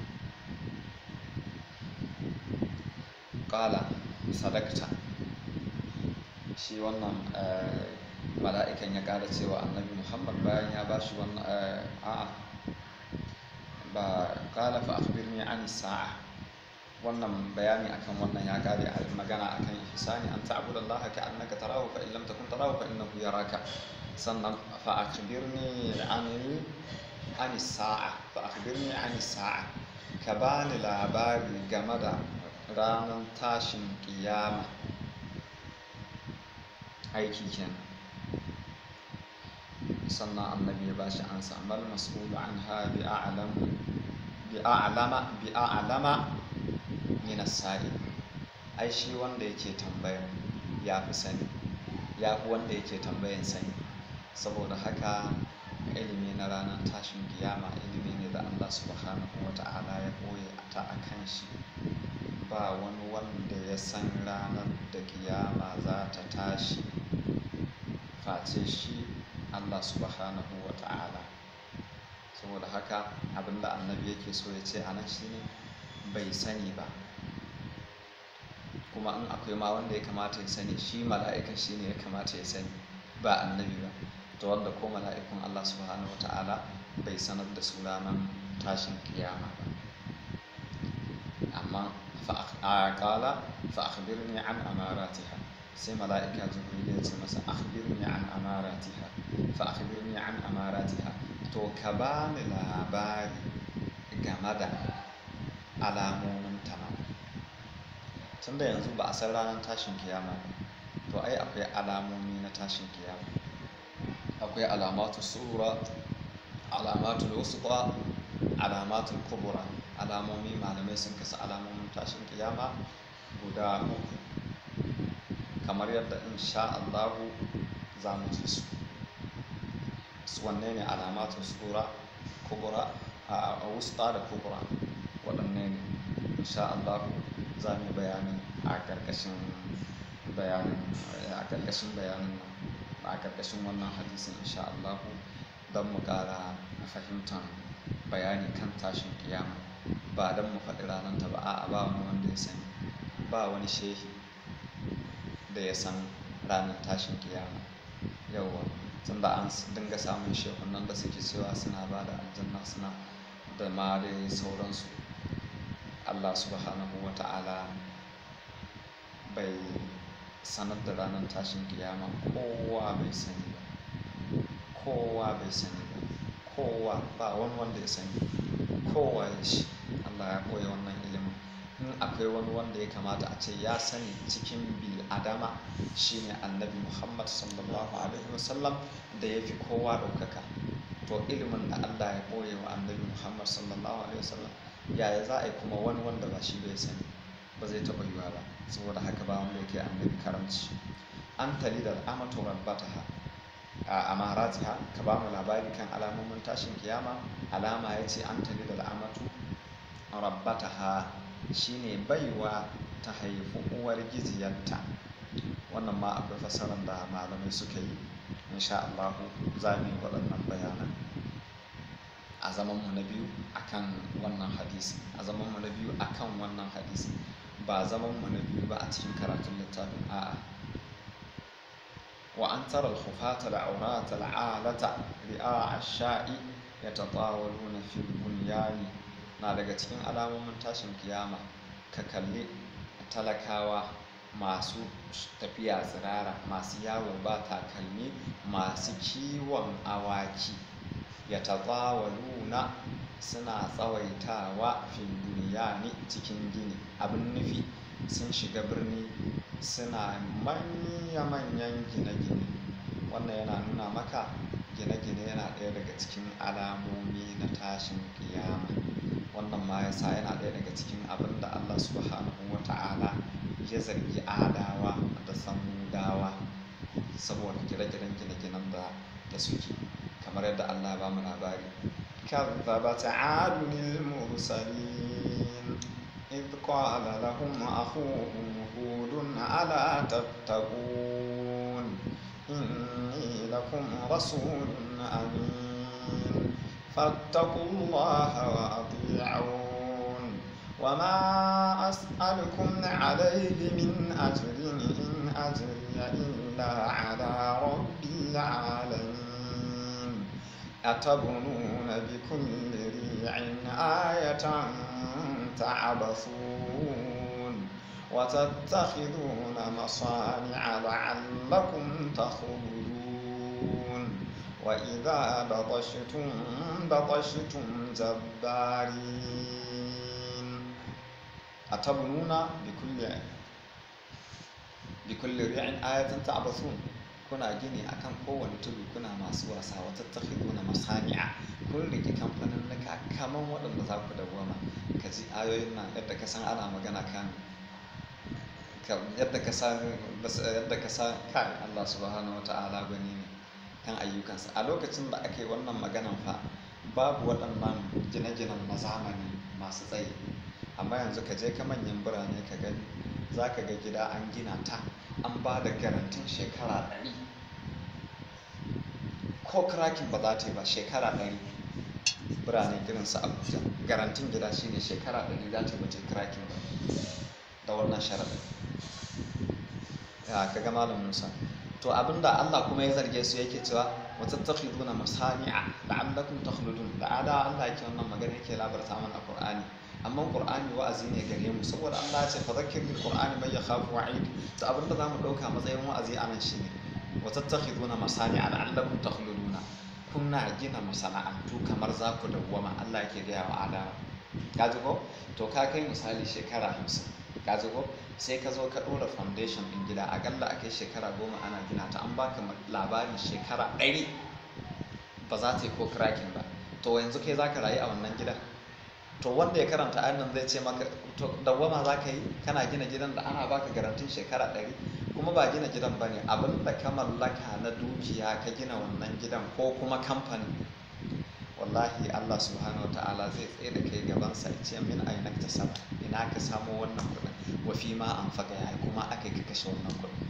ƙala sadakta shi wannan mala'ikan ya ƙara cewa annabi muhammad bayan ya ba shi wannan a'a ba ƙala fa akhbirni an sa'a wannan bayani akan wannan ya kare a magana akan ihsani an ta'budallaha ka annaka tarahu fa in lam takun tarahu fa innahu yaraka sannan fa akhbirni an an sa'a fa akhbirni an sa'a ka bani labari game da ranar tashin kiyama aiki kenan sannan annabi ya bashi ansa mal mas'ulu anha bi a'lam bi a'lama bi a'lama min as-sa'il ai shi wanda yake tambaya ya fi sani ya fi wanda yake tambayan sani saboda haka ilimi na ranar tashin kiyama ilimi ne da Allah subhanahu wa ta'ala ya ɓoye ta a kan shi ba wani wanda ya san ranar da kiyama za ta tashi face shi Allah subhanahu wa ta'ala saboda haka abinda annabi yake so ya ce a nan shine bai sani ba kuma in akwai ma wanda ya kamata ya sani shi mala'ikan shi ne ya kamata ya sani ba annabi ba to wanda ko mala'ikun Allah subhanahu wa ta'ala bai sanar da su ranar tashin kiyama ba amma a kala fa akhbirni an amaratiha sai mala'ika jibril ya ce masa akhbirni an amaratiha fa akhbirni an amaratiha to ka bani labari game da alamomin ta tun da yanzu ba a san ranar tashin kiyama ba to ai akwai alamomi na tashin kiyama akwai alamatu sura alamatu wasuqa alamatu kubura alamomi malamai sun kasa alamomin tashin kiyama guda uku kamar yadda insha Allahu za mu ji su su wanne ne alamatu sura kubura a wusta da kubura waɗanne ne insha Allahu za mu bayanin a ƙarƙashin bayanin a ƙarƙashin bayanin a ƙarƙashin wannan hadisin insha Allah don mu ƙara fahimtar bayani kan tashin kiyama ba don mu faɗi ranar ta ba a ba wani wanda ya sani ba wani shehi da ya san ranar tashin kiyama yauwa tun da an dinga samun shehunan da suke cewa suna ba da aljanna suna da ma dai sauransu Allah subhanahu wa ta'ala bai sanar da ranar tashin kiyama kowa bai sani ba kowa bai sani ba kowa ba wani wanda ya sani kowa ya shi Allah ya koya wannan ilimin in akwai wani wanda ya kamata a ce ya sani cikin bil adama shine annabi Muhammad sallallahu alaihi wasallam da ya fi kowa ɗaukaka to ilimin da Allah ya koya wa annabi Muhammad sallallahu alaihi wasallam yaya za a yi kuma wani wanda ba shi bai sani ba zai taɓa yiwa ba saboda haka ba wanda yake annabi karamci an tali da amatu rabbataha a amaratiha ka ba mu labari kan alamomin tashin kiyama alama ya ce an tali da amatu rabbataha shine baiwa ta haifi uwar giziyarta wannan ma akwai fasarar da malamai suka yi insha Allah za mu yi waɗannan bayanan a zamanmu na biyu akan wannan hadisi a zamanmu na biyu akan wannan hadisi ba zamanmu na biyu ba a cikin karatun littafin a'a wa an tara al-khufata al-awrata al-alata ri'a ash-sha'i yatatawaluna fil bunyani na daga cikin alamomin tashin kiyama ka kalli talakawa masu tafiya tsirara masu yawo ba takalmi masu kiwon awaki ya tazawaluna suna tsawaitawa fil bunyani cikin gini abin nufi sun shiga birni suna manya-manyan gine-gine wannan yana nuna maka gine-gine yana ɗaya daga cikin alamomi na tashin kiyama wannan ma yasa yana ɗaya daga cikin abin da Allah subhanahu wa ta'ala ya zargi adawa da samudawa saboda gine-ginen gine-ginen da da suke kamar yadda Allah ba mu labari كذبت عاد المرسلين إذ قال لهم أخوهم هود ألا تتقون إني لكم رسول أمين فاتقوا الله وأطيعون وما أسألكم عليه من أجر إن أجري إلا على رب العالمين أتبنون بكل ريع آية تعبثون وتتخذون مصانع لعلكم تخلدون وإذا بطشتم بطشتم جبارين أتبنون بكل بكل ريع آية تعبثون kuna gini akan kowane tudu kuna masu wasa wa tattakhiduna masani'a kun rike kamfanin naka kaman waɗanda za ku dawwama ka ji ayoyin nan yadda ka san ana magana kan yadda ka san yadda ka san kai Allah subhanahu wata'ala gani ne kan ayyukansa a lokacin da ake wannan maganan fa babu waɗannan gine-ginen na zamani masu tsayi amma yanzu ka je ka manyan birane ka gani za ka ga gida an gina ta an ba da garantin shekara ɗari ko krakin ba za ta yi ba shekara ɗari birane girin su abuja garantin gida shine shekara ɗari za ta yi bace krakin ba da wannan sharaɗin ya ka ga malam musa to abinda allah kuma ya zarge su yake cewa wata takhiduna masani'a la'allakum takhludun da ada allah yake wannan magana yake labarta mana qur'ani amma qur'ani wa'azi ne gare mu saboda Allah ya ce fa zakkir bil qur'ani man yakhafu wa'id to abinda zamu dauka matsayin wa'azi anan shine wa tattakhiduna masani'a la'allakum takhluduna kuna gina masana'antu kamar za ku dawwama Allah yake gaya wa adawa ka ji ko to ka kai misali shekara hamsin ka ji ko sai ka zo ka ɗora foundation ɗin gida akalla a kai shekara goma ana gina ta an baka labarin shekara ɗari ba za ta yi ko cracking ba to yanzu kai za ka rayu a wannan gidan to wanda ya karanta ayan nan zai ce maka to dawwama za ka yi kana gina gidan da ana baka garantin shekara ɗari kuma ba gina gidan ba ne abin da ka mallaka na dukiya ka gina wannan gidan ko kuma kamfani wallahi Allah subhanahu ta'ala zai tsaye da kai gabansa ya ce min aina ta saba ina ka samo wannan kuɗin wa fi ma an faga ya kuma aka yi ka kashe wannan kuɗin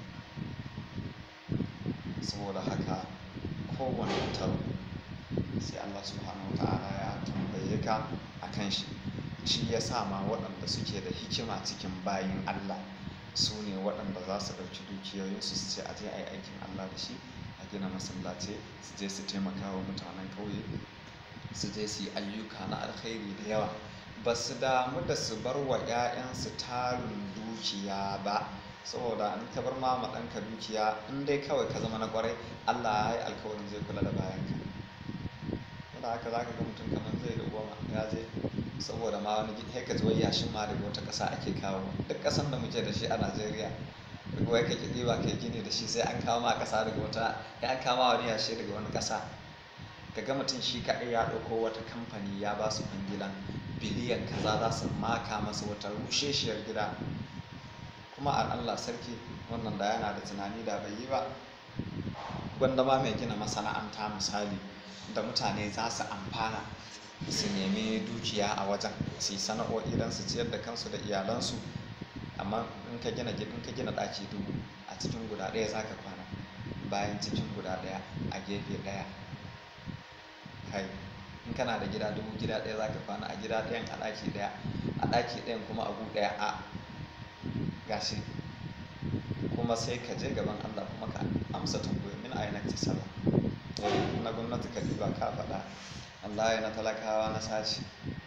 saboda haka kowane taro sai Allah subhanahu ta'ala ya tambaye ka a kan shi shi ya sa ma waɗanda suke da hikima cikin bayin Allah su ne waɗanda za su ɗauki dukiyoyinsu su ce a je a yi aikin Allah da shi a gina masallaci su je su taimaka wa mutanen ƙauye su je su yi ayyuka na alkhairi da yawa ba su damu da su bar wa 'ya'yansu tarin dukiya ba saboda in ka bar ma ɗanka dukiya in dai kawai ka zama na ƙwarai Allah ya yi alkawarin zai kula da bayanka da haka za ka ga mutum kamar zai da goma ya je saboda ma wani gidi ka ji wai yashin ma daga wata ƙasa ake kawo duk ƙasan da muke da shi a Najeriya wai ka kiɗi ba kai gini da shi sai an kawo ma ƙasa daga wata ya an kawo wani yashi daga wani ƙasa ka ga mutum shi kaɗai ya ɗauko wata kamfani ya ba su kwangilan biliyan kaza za su maka masa wata rusheshiyar gida kuma an Allah sarki wannan da yana da tunani da bai yi ba gwanda ma mai gina masana'anta misali da mutane za su amfana su nemi dukiya a wajen su yi sana'o'i don su ciyar da kansu da iyalansu amma in ka gina in ka gina ɗaki dubu a cikin guda ɗaya za ka kwana bayan cikin guda ɗaya a gefe ɗaya kai in kana da gida dubu gida ɗaya za ka kwana a gida ɗayan a ɗaki ɗaya a ɗaki ɗayan kuma a gu ɗaya a gashi kuma sai ka je gaban Allah kuma ka amsa tambayoyi min a yanar sallah na gwamnati ka ba ka faɗa Allah ya na talakawa na sashi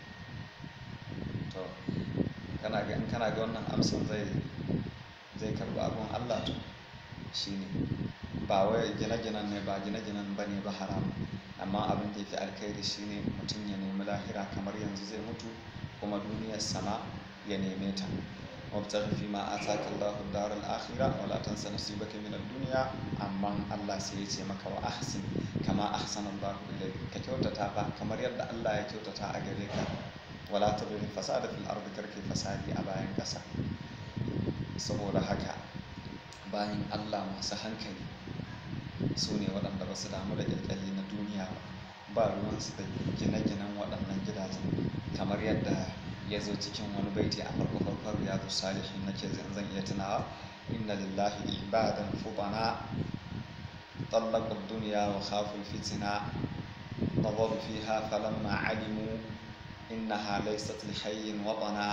to kana ga in kana ga wannan amsan zai zai karɓi abun Allah to shine ba wai gine-ginen ne ba gine-ginen ba ne ba haram amma abin da yake alkhairi shine mutum ya nemi lahira kamar yanzu zai mutu kuma duniyar sama ya neme ta wabtaghi fi ma ataka Allahu ad-daral akhirah wa la tansa nasibaka min ad-dunya amma Allah sai ya ce maka wa ahsin kama ahsana Allahu ilayk ka kyautata fa kamar yadda Allah ya kyautata a gare ka wala tabghi fasada fil ardi karki fasadi a bayan kasa saboda haka bayan Allah masu hankali su ne waɗanda ba su damu da ƙyalƙyali na duniya ba ba ruwansu da gine-ginen waɗannan gidajen kamar yadda ya zo cikin wani baiti a farko farkon riyadu salihin nake zan zan iya tunawa inna lillahi ibadan fubana طلقوا الدنيا وخافوا الفتنة نظروا فيها فلما علموا إنها ليست لحي وطنا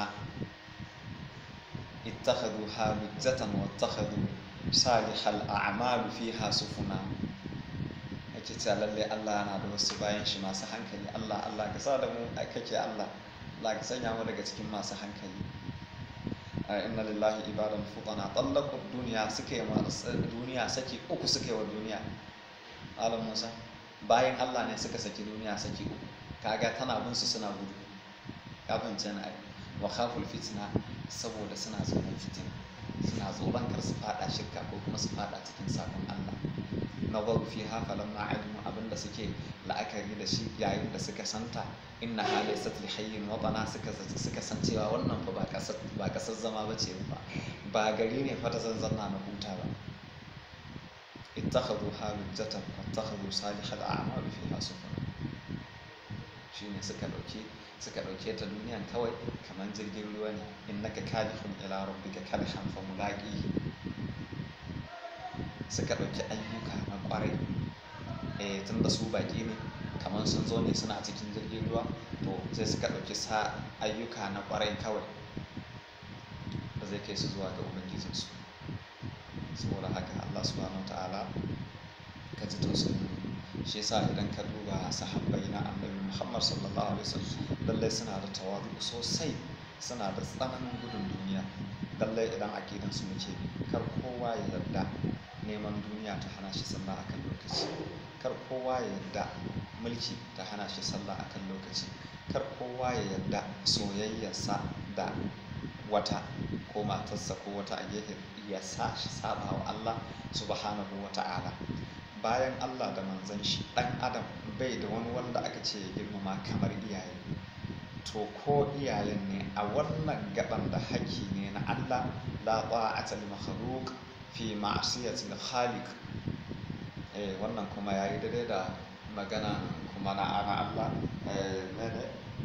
اتخذوها لجة واتخذوا صالح الأعمال فيها سفنا ake cewa lalle Allah yana da wasu bayan shi masu hankali Allah Allah ka sa da mu kake Allah Allah ka sanya mu daga cikin masu hankali inna lillahi ibadan futana tallaqu duniya suke ma duniya saki uku suke wa duniya alam Musa bayan Allah ne suka saki duniya saki uku kaga tana bin su suna gudu ka fahimce ni ai wa khaful fitna saboda suna tsoron fitina suna tsoron kar su fada shirka ko kuma su fada cikin sabon Allah nazaru fi hafa lamma alimu abinda suke la'akari da shi yayin da suka santa inna halai satli hayyin watana suka suka san cewa wannan fa ba kasar ba kasar zama bace ba ba gari ne fa da zanzanna na huta ba ittakhadhu halujatan wattakhadhu salihal a'mal fiha sufana shine suka dauke suka dauke ta duniyan kawai kamar jirgin ruwa ne innaka kalihun ila rabbika kalhan fa mulaqihi suka ɗauki ayyuka na ƙwarai eh tun da su baƙi ne kamar sun zo ne suna cikin jirgin ruwa to sai suka ɗauki sa ayyuka na ƙwarai kawai da zai kai su zuwa ga ubangijinsu saboda haka allah subhanahu ta'ala ka ji tausayin shi yasa idan ka duba sahabbai na annabi muhammad sallallahu alaihi wasallam lallai suna da tawadu sosai suna da tsananin gudun duniya lallai idan akidansu muke bi kar kowa ya yarda neman duniya ta hana shi sallah akan lokaci kar kowa ya yarda mulki ta hana shi sallah akan lokaci kar kowa ya yarda soyayyarsa da wata ko matarsa ko wata a gefe ya sa shi saba wa Allah subhanahu wa ta'ala bayan Allah da manzon shi dan adam bai da wani wanda aka ce ya girmama kamar iyaye to ko iyayen ne a wannan gaban da haƙƙi ne na Allah la ta'ata li makhluq fi ma'asiyatil khaliq eh wannan kuma yayi daidai da magana kuma na ana Allah eh mene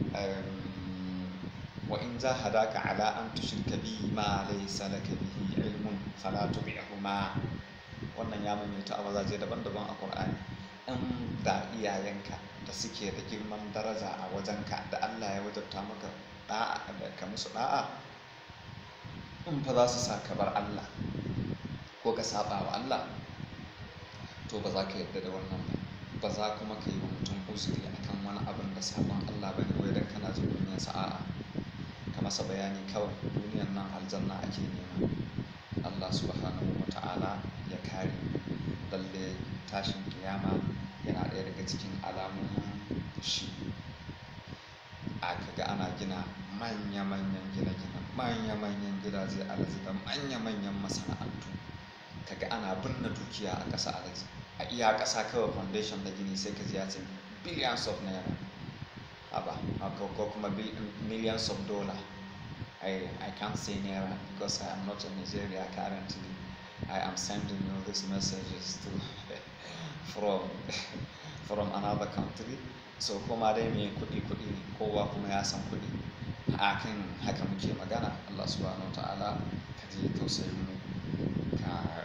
wa in jahadaka ala an tushrika bi ma laysa laka bihi ilmun fala tubi'huma wannan ya maimaita a wazaje daban-daban a Qur'ani in da iyayenka da suke da girman daraja a wajenka da Allah ya wajabta maka da'a da ka musu da'a in fa za su sa ka bar Allah ko ka saba wa Allah to ba za ka yarda da wannan ba ba za kuma ka yi wa mutum uzuri akan wani abin da sabon Allah bane wai dan kana jin duniyar sa'a ka masa bayani kawai duniyar nan aljanna ake nema Allah subhanahu wa ta'ala ya kare lalle tashin kiyama yana ɗaya daga cikin alamomin shi a kaga ana gina manya-manyan gine-gine manya-manyan gidaje alaji da manya-manyan masana'antu kaga ana binne dukiya a ƙasa alaji a iya ƙasa kawai foundation da gini sai ka ji ya ce billions of naira aba ko kuma millions of dollar I, I can't say naira because I am not in Nigeria currently I am sending you these messages to from from another country so kuma dai mai kuɗi kuɗi ne kowa kuma ya san kuɗi a kan haka muke magana Allah subhanahu ta'ala ka ji tausayin mu ka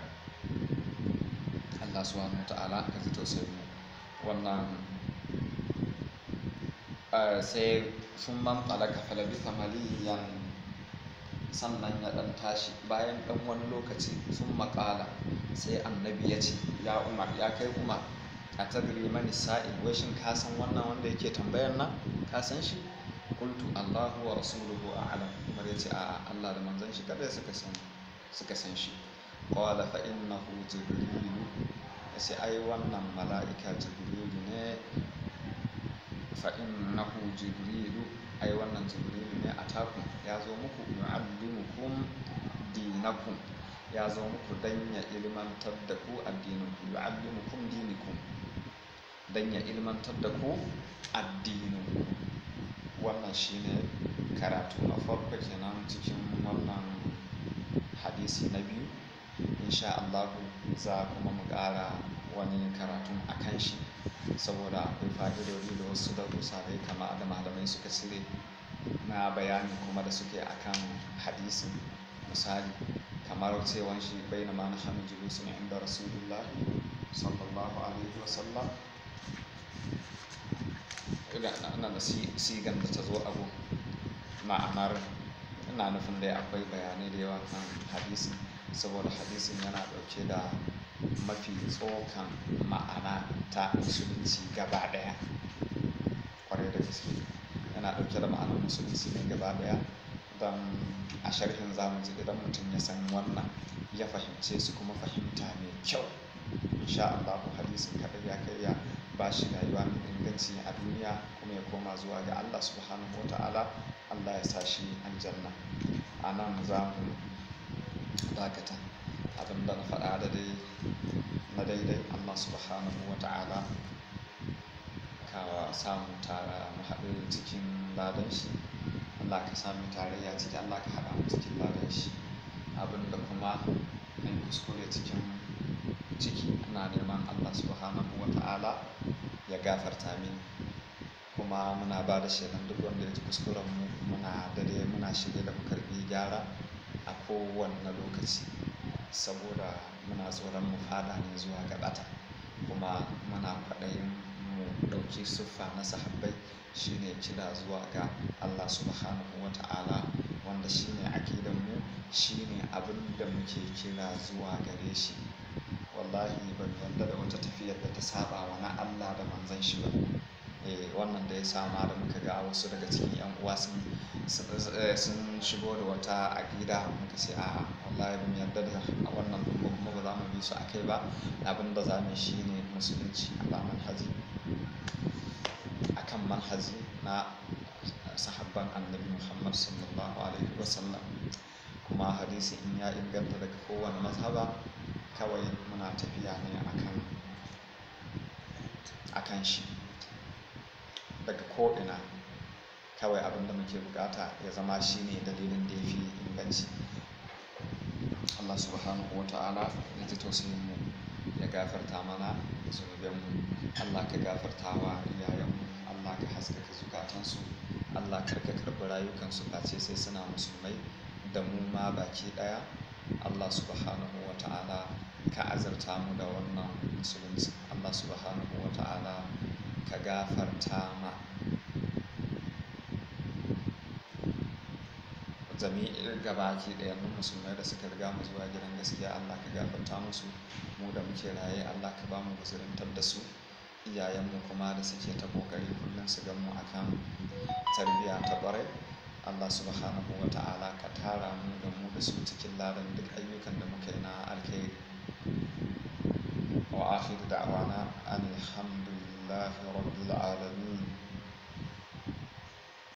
Allah subhanahu ta'ala ka ji tausayin mu wannan sai sun man talaka falabisa maliyan sannan ya dan tashi bayan dan wani lokaci sun makala sai annabi ya ce ya umar ya kai umar a tadri mani sa'il wai shin ka san wannan wanda yake tambayar nan ka san shi qultu allahu wa rasuluhu a'lam umar ya ce a allah da manzon shi kada suka san suka san shi qala fa innahu jibrilu sai ai wannan mala'ika jibrilu ne fa innahu jibrilu ai wannan jibrilu ne a takun ya zo muku yu'allimukum dinakum ya zo muku dan ya ilmantar da ku addininku yu'allimukum dinikum dan ya ilmantar da ku addininku wannan shine karatu na farko kenan cikin wannan hadisi na biyu insha Allah za kuma mu ƙara wani karatun a kan shi saboda akwai fa'idodi da wasu darussa da kama da malamai suka cire na bayani kuma da suke akan hadisin misali kamar cewan shi bai na mana hannun julusun inda rasulullah sallallahu alaihi wasallam na da sigan da ta zo abu ma'anar ina nufin dai akwai bayanai da yawa kan hadisin saboda hadisin yana dauke da mafi tsokan ma'ana ta musulunci gaba daya kwarai da gaske yana dauke da ma'anar musulunci ne gaba daya don a sharhin zamu ji idan mutum ya san wannan ya fahimce su kuma fahimta mai kyau insha Allah hadisin kadai ya kai ya ba shi rayuwa mai inganci a duniya kuma ya koma zuwa ga Allah subhanahu wa ta'ala Allah ya sa shi aljanna a nan za mu dakata abinda na faɗa da dai na daidai Allah subhanahu wa ta'ala ka samu tara mu haɗu cikin ladan shi Allah ka sami tarayya ciki Allah ka haɗa mu cikin ladan shi abinda kuma in kuskure cikin ciki ina neman Allah subhanahu wa ta'ala ya gafarta mini kuma muna ba da shaidan duk wanda ya ji kuskuren mu muna dare muna shirye da mu karbi gyara a kowanne lokaci saboda muna tsoron mu fada ne zuwa ga bata kuma muna kwaɗayin mu ɗauki siffa na sahabbai shine kira zuwa ga Allah subhanahu wa ta'ala wanda shine aqidan mu shine abin da muke kira zuwa gare shi wallahi ban yarda da wata tafiyar da ta saba wa na Allah da manzon shi ba eh wannan da ya sama da muka ga wasu daga cikin yan uwa sun sun shigo da wata aqida muka ce a wallahi ban yarda da wannan kuma kuma ba za mu bi su akai ba abin da za mu shine musulunci ala manhaji akan manhaji na sahabban annabi Muhammad sallallahu alaihi wasallam kuma hadisi in ya inganta daga kowane mazhaba kawai muna tafiya ne akan akan shi daga ko'ina kawai abin da muke bukata ya zama shi ne dalilin da ya fi inganci Allah subhanahu wa ta'ala ya ji tausayin mu ya gafarta mana zunubanmu Allah ka gafarta wa iyayenmu Allah ka haskaka zukatansu Allah karka karɓi rayukansu face sai suna musulmai da mu ma baki ɗaya Allah subhanahu wa ta'ala ka azarta mu da wannan musulunci Allah subhanahu wa ta'ala ka gafarta ma jami'in gabaki ɗaya mun musulmai da suka riga mu zuwa gidan gaskiya Allah ka gafarta musu mu da muke raye Allah ka ba mu guzurintar da su iyayenmu kuma da suke ta kokari kullum su gan mu akan tarbiyya ta ƙwarai Allah subhanahu wa ta'ala ka tara mu da mu da su cikin ladan duk ayyukan da muka yi na alkhairi wa akhiru da'wana alhamdulillahi rabbil alamin